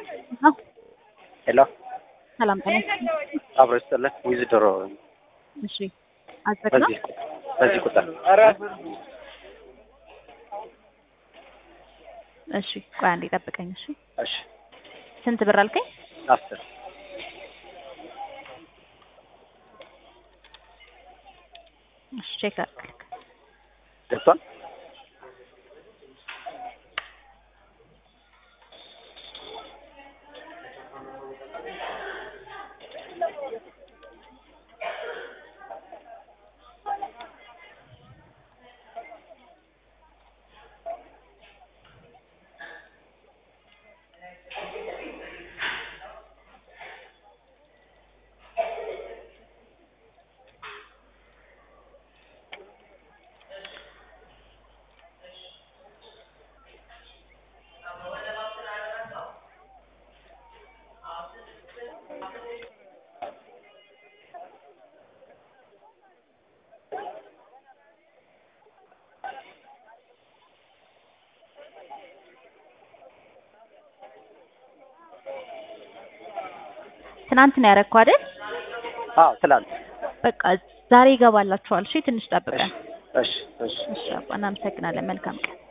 ነው። ሄሎ ሰላም ጤና አብሮ ይስጥልን። ዊዝድሮ እሺ፣ አዘግ ነው። በዚህ በዚህ ቁጥር እሺ፣ ቆይ አንዴ ጠብቀኝ። እሺ፣ እሺ ስንት ብር አልከኝ? አስር እሺ፣ ቼክ አድርግ። ገብቷል። ትናንት ነው ያደረግኩ አይደል? አዎ ትላንት። በቃ ዛሬ ይገባላችኋል። እሺ፣ ትንሽ ጠብቀን። እሺ እሺ እሺ እሺ፣ አባ እናመሰግናለን። መልካም ቀን